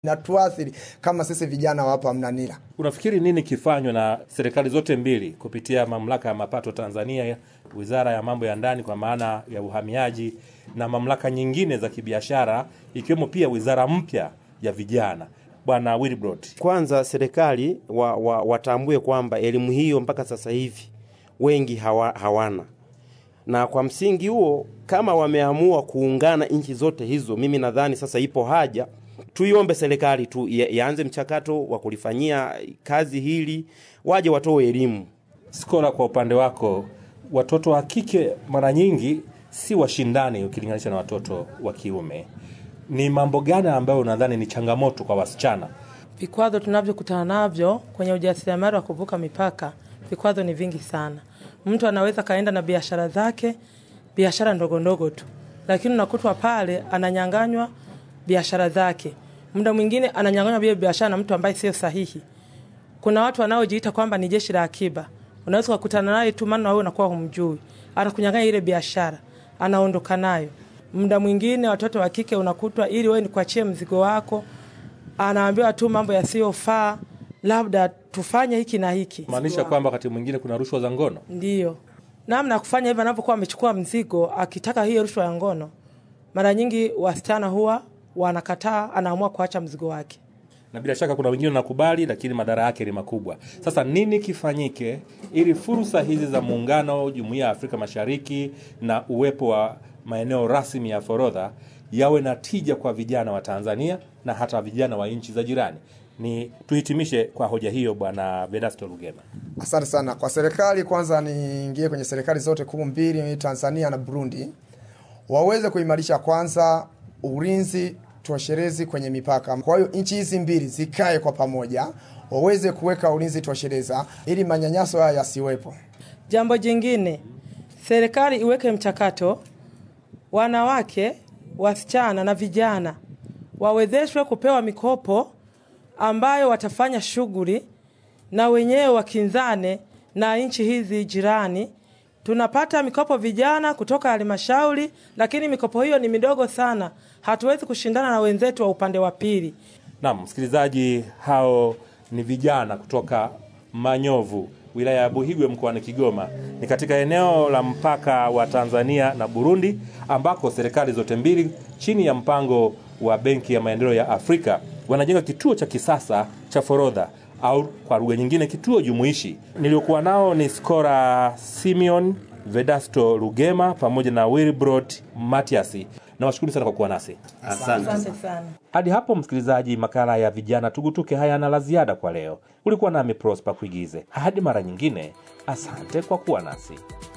inatuathiri kama sisi vijana wa hapa Mnanira. Unafikiri nini kifanywe na serikali zote mbili kupitia mamlaka ya mapato Tanzania, wizara ya mambo ya ndani kwa maana ya uhamiaji, na mamlaka nyingine za kibiashara, ikiwemo pia wizara mpya ya vijana? Bwana Wilbrod, Kwanza serikali wa, wa, watambue kwamba elimu hiyo mpaka sasa hivi wengi hawa, hawana, na kwa msingi huo kama wameamua kuungana nchi zote hizo, mimi nadhani sasa ipo haja tuiombe serikali tu ya- ianze mchakato wa kulifanyia kazi hili, waje watoe elimu. Skora, kwa upande wako, watoto wa kike mara nyingi si washindani ukilinganisha na watoto wa kiume. Ni mambo gani ambayo unadhani ni changamoto kwa wasichana? Vikwazo tunavyokutana navyo kwenye ujasiriamali wa kuvuka mipaka, vikwazo ni vingi sana. Mtu anaweza kaenda na biashara zake, biashara ndogo ndogo tu, lakini unakutwa pale ananyanganywa biashara zake. Muda mwingine ananyanganywa vile biashara na mtu ambaye sio sahihi. Kuna watu wanaojiita kwamba ni jeshi la akiba, unaweza kukutana naye tu, maana wewe unakuwa humjui, anakunyang'anya ile biashara, anaondoka nayo. Muda mwingine watoto wa kike unakutwa, ili wewe nikuachie mzigo wako, anaambiwa tu mambo yasiyofaa, labda tufanye hiki na hiki. maanisha kwamba wakati mwingine kuna rushwa za ngono. Ndiyo namna ya kufanya hivyo, anapokuwa amechukua mzigo akitaka hiyo rushwa ya ngono, mara nyingi wasichana huwa wanakataa, anaamua kuacha mzigo wake. na bila shaka kuna wengine wanakubali, lakini madhara yake ni makubwa. Sasa nini kifanyike ili fursa hizi za muungano, jumuiya ya Afrika Mashariki na uwepo wa maeneo rasmi ya forodha yawe na tija kwa vijana wa Tanzania na hata vijana wa nchi za jirani? Ni tuhitimishe kwa hoja hiyo, Bwana Vedasto Lugema. Asante sana kwa serikali. Kwanza niingie kwenye serikali zote kuu mbili, Tanzania na Burundi, waweze kuimarisha kwanza ulinzi tosherezi kwenye mipaka. Kwa hiyo nchi hizi mbili zikae kwa pamoja, waweze kuweka ulinzi toshereza ili manyanyaso haya yasiwepo. Jambo jingine, serikali iweke mchakato, wanawake, wasichana na vijana wawezeshwe kupewa mikopo ambayo watafanya shughuli na wenyewe wakinzane na nchi hizi jirani. Tunapata mikopo vijana kutoka halmashauri, lakini mikopo hiyo ni midogo sana, hatuwezi kushindana na wenzetu wa upande wa pili. Naam, msikilizaji, hao ni vijana kutoka Manyovu, wilaya ya Buhigwe mkoani Kigoma. Ni katika eneo la mpaka wa Tanzania na Burundi, ambako serikali zote mbili chini ya mpango wa Benki ya Maendeleo ya Afrika wanajenga kituo cha kisasa cha forodha au kwa lugha nyingine kituo jumuishi. Niliokuwa nao ni Skora Simeon, Vedasto Lugema pamoja na Wilbrod Matiasi. Nawashukuru sana kwa kuwa nasi. Asante sana. Hadi hapo msikilizaji, makala ya vijana tugutuke hayana la ziada kwa leo. Ulikuwa nami Prosper Kuigize. Hadi mara nyingine, asante kwa kuwa nasi.